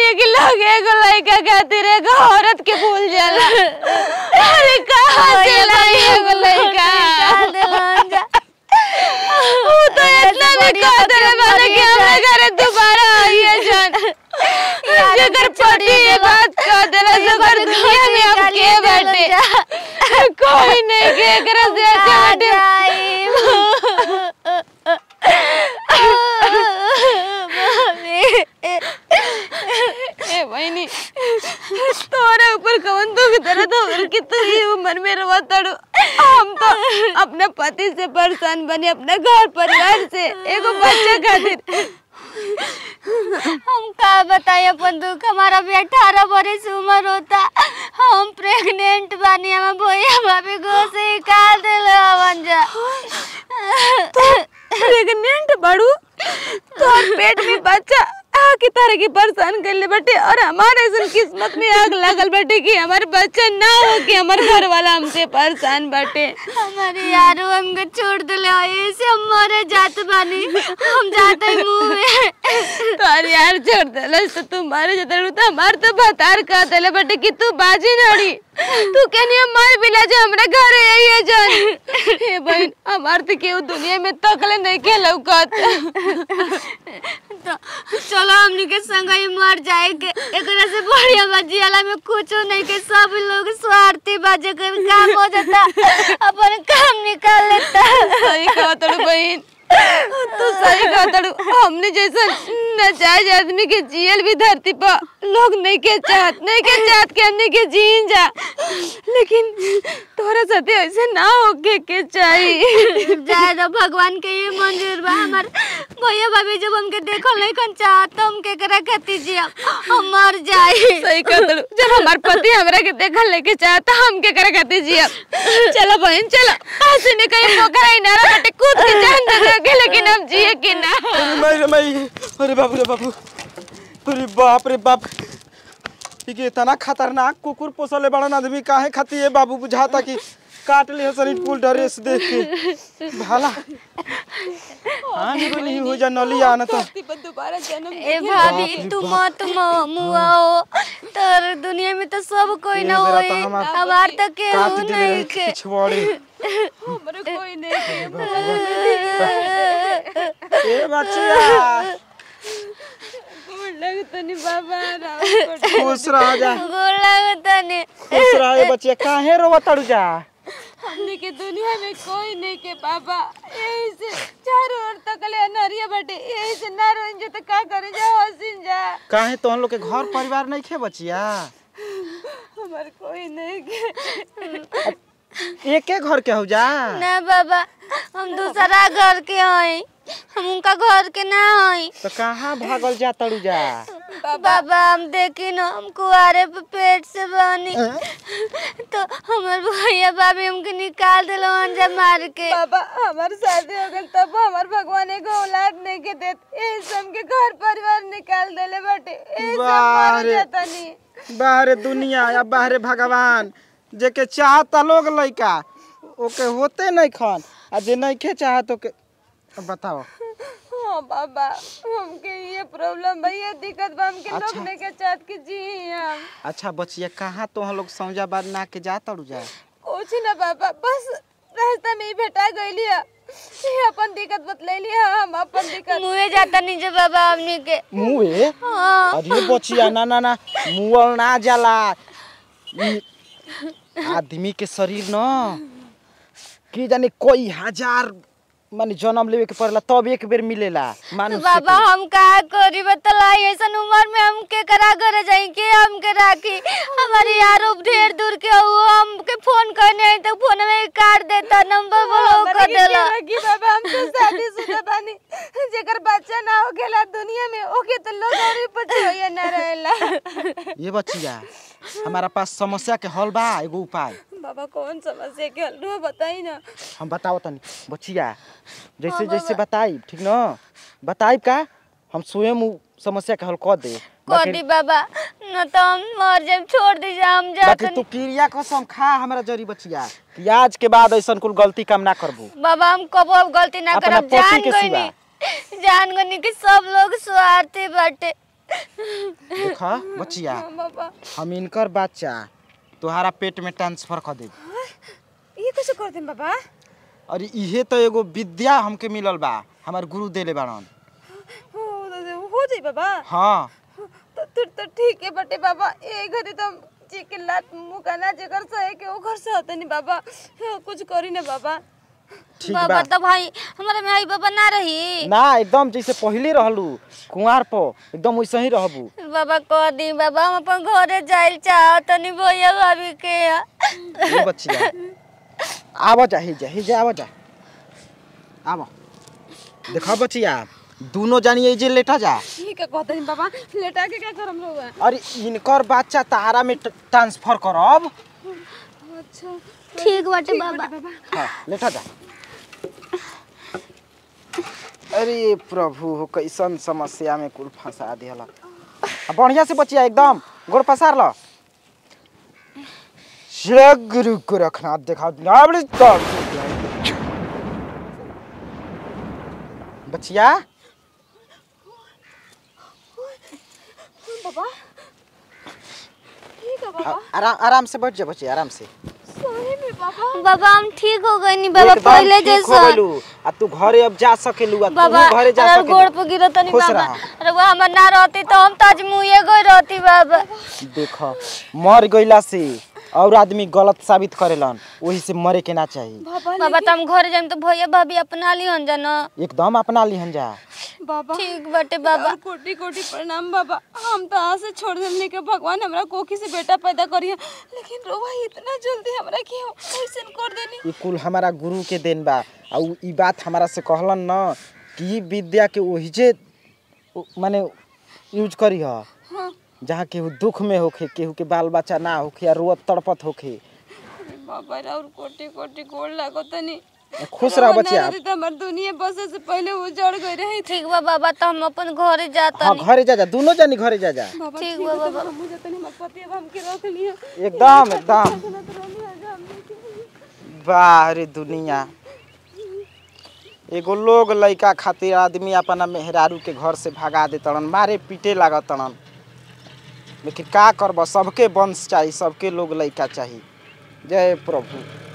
है कि लोग एगो लड़का खातिर एगो औरत के भूल जाला अरे कहाँ से लाई एगो लड़का निकाल देलन जा वो तो इतना भी कह देले बाने कि हमरे घरे दोबारा आइए जान जेकर पति ये बात कह देला सगर दुनिया में अब के बैठे कोई नहीं के एकरा से अच्छा बैठे ए बहनी तोरे ऊपर कवन दुख दर्द हो कि तू ही उम्र में रवा तड़ो हम तो अपने पति से परेशान बने अपने घर परिवार से एगो बच्चा खातिर हम का बताए अपन दुख हमारा भी अठारह बरस उम्र होता हम प्रेग्नेंट बानी हम भैया भाभी गो से निकाल दिल हवन जा प्रेग्नेंट बड़ू तोर पेट में बच्चा आ की तरह की परेशान कर ले बेटे और हमारे ऐसा किस्मत में आग लगल बेटे कि हमारे बच्चा ना हो कि हमारे घर वाला हमसे परेशान बाटे हमारे यारो हमके छोड़ दिले ऐसे हम मरे जात बानी हम जाते मुंह में तोर यार छोड़ देला तो तू मारे जतड़ तो हमार तो बतार कह देले बेटे कि तू बाजी नड़ी तू कहनी मार बिला जे हमरा घर आई है जान हे बहन हमार तो केहू दुनिया में तकले नहीं के लौकत तो चलो हमनी के संग ही मर जाए के एकरा से बढ़िया बाजी वाला में कुछो नहीं के सब लोग स्वार्थी बाजे के काम हो जाता अपन काम निकाल लेता सही कहा तड़ू बहन तू सही कहा तड़ू हमने जैसा नाजायज आदमी के जियल भी धरती पर लोग नहीं के चाहत नहीं के चाहत के हमने के जीन जा लेकिन तोरा साथे ऐसे ना होके के चाहिए जाए तो भगवान के ये मंजूर बा हमार भैया भाभी जब हमके देखल नहीं कन चाहत तो हम केकरा खातिर जिया हम मर जाए सही कहा तड़ू जब हमार पति हमरा के देखल लेके चाहता हम के करे खाते जिया चलो बहन चलो ऐसे ने कहीं पोखरा ही नारा बटे कूद के जान दे के लेकिन हम जिए कि ना अरे माई रे माई अरे बाबू रे बाबू अरे बाप रे बाप ई के इतना खतरनाक कुकुर पोसले बड़न आदमी काहे खाती है बाबू बुझाता कि काट लिया शरीर पुल ड्रेस देख के भाला हाँ निको नहीं हो जा नली आना तो दोबारा जन्म ए भाभी तू मत मुआओ तर दुनिया में तो सब कोई ना ये होई जरा तो हमार हमार तो काट केहू दिले नहीं रहे के पिछवाड़े हमरे कोई नहीं के ए बच्चिया गोड़ लगतनी बाबा राम खुश रह जा गोर लागता ने खुश रह ए बच्चिया काहे रोवा तड़ू जा हमने के दुनिया में कोई नहीं के बाबा यही से चारों ओर तकले अनहरिया बटे यही से ना रोइन जो तो का करे जा हसीन जा काहे तो हम लोग के घर परिवार नहीं खे बचिया हमार कोई नहीं के एके घर के हो जा ना बाबा हम दूसरा घर के हई हम उनका घर के ना हई तो कहाँ भागल जा तड़ू जा बाबा हम देखी ना हम कुआरे पे पेट से बनी तो हमार भैया भाभी हमके निकाल दिलो अंजा मार के बाबा हमार शादी हो गल तब हमार भगवान एगो औलाद नहीं के देत यही से हमके घर परिवार निकाल देले बटे यही से हम मर बारे। जातनी बाहरे दुनिया या बाहरे भगवान जेके चाहता लोग लइका ओके होते नहीं खान आ जे नहीं खे चाहत ओके अब बताओ हाँ बाबा हमके ये प्रॉब्लम बा ये दिक्कत बा हमके लोग अच्छा। नहीं के चाहत कि जी हम अच्छा बचिया कहाँ तो हम लोग सौजा बार ना के जा तड़ू जा कुछ ना बाबा बस रास्ता में ही भेटा गईली है ये अपन दिक्कत बतलैली है हम अपन दिक्कत मुँहे जाता नीचे बाबा हमनी के मुँहे हाँ अरे बचिया ना ना ना मुँह ना जाला ई आदमी के शरीर न की जाने कोई हजार माने जन्म लेवे के पड़ेला तब एक बेर मिलेला तो मानुष बाबा हम का करी बतलाई ऐसन उम्र में हम के करा घर जाई के हम के राखी हमारे यारो ढेर दूर के हो हम के फोन करने आई तो फोन में काट देता नंबर ब्लॉक हमरा कर के देला के लगी बाबा हम तो शादीशुदा बानी जेकर बच्चा ना हो गेला दुनिया में ओके तो लोग और पछे होया ना रहेला ये बचिया हमारा पास समस्या के हल बा एगो उपाय बाबा कौन समस्या के हल रो बताई ना हम बताओ तनी बचिया जैसे जैसे बताई ठीक न बताई का हम स्वयं उ समस्या के हल कर दे कर दी बाबा न तो हम मर जाए छोड़ दीजिए हम बाकी जाते तू क्रिया कसम खा हमरा जरी बचिया कि आज के बाद ऐसा कुल गलती काम ना करबू बाबा हम कबो अब गलती ना अपना करब पति जान के गईनी जान गईनी कि सब लोग स्वार्थी बाटे देखा बचिया बाबा हम इनकर बच्चा तोहारा पेट में ट्रांसफर कर देब ये कैसे कर दें बाबा अरे इहे तो एगो विद्या हमके मिलल बा हमार गुरु देले बाड़न हो हो जाई बाबा हाँ तो फिर तो ठीक है बटे बाबा ए घड़ी तो जी के लात मुकाना जेकर सहे के ओकर से होते नहीं बाबा हाँ, कुछ करी ना बाबा ठीक बाबा बा तो भाई हमारे में आई बाबा ना रही ना एकदम जैसे पहले रहलू कुंवार पर एकदम वैसे ही रहबू बाबा कह दी बाबा हम अपन घरे जाइल चाह तनी भैया भाभी के यहाँ। ए बचिया आवा जा ही जा ही जा आवा जा आवा देखा बचिया दोनों जानी ए जे लेटा जा ठीक है कहते नहीं बाबा लेटा के क्या करम रहुआ अरे इनकर बच्चा तारा में ट- ट्रांसफर करब अच्छा ठीक बाटे बाबा हाँ लेटा जा अरे प्रभु हो कैसन समस्या में कुल फंसा दिहला आ, बढ़िया से बचिया एकदम गोड़ पसार लो श्री गुरु को रखना देखा नाबड़ी तब बचिया बाबा ठीक है बाबा आ- आराम आराम से बैठ जा बचिया आराम से सही में बाबा बाबा हम ठीक हो गए नी बाबा एकदम पहले ठीक हो जैसा गइलू। आ तू घरे अब जा सकेलू आ बाबा तू घरे जा अरे गोड़ सकेलू पे गिरो तनी खुश बाबा रहा। अरे वो हमर ना रहती तो हम तो आज मुँहे गई रहती बाबा देख मर गईला से और आदमी गलत साबित करेलन वही से मरे के ना चाहिए बाबा बाबा तो हम घरे जाएम तो भैया भाभी अपना ली हन जाना एकदम अपना लिहन जा बाबा ठीक बाटे बाबा और कोटि कोटि प्रणाम बाबा हम तो आज से छोड़ देने के भगवान हमरा कोखी से बेटा पैदा करिए लेकिन रोवा इतना जल्दी हमरा क्यों कैसे कर देनी ई कुल हमारा गुरु के देन बा आ उ ई बात हमारा से कहलन न कि ई विद्या के वही जे उ- माने यूज करी ह हाँ जहाँ केहू दुख में होखे केहू के बाल बच्चा ना होखे या रोत तड़पत होखे अरे बाबा रे और कोटि कोटि गोड़ लागो तनी खुश रह बचिया तो हमार दुनिया बसे से पहले उजड़ गई रही ठीक बा बाबा तो हम अपन घरे जाता हाँ घरे जा जा दोनों जानी घरे जा जा बाबा ठीक ठीक बा है तो बाबा। मुझे तनी मत पति अब हमके रख लिया एकदम एकदम चला तो रोनी आ जा हमने के। वाह रे दुनिया एगो लोग लइका खातिर आदमी अपना मेहरारू के घर से भगा दे तड़न मारे पीटे लागत तड़न लेकिन का करब सबके वंश चाहिए सबके लोग लइका चाहिए जय प्रभु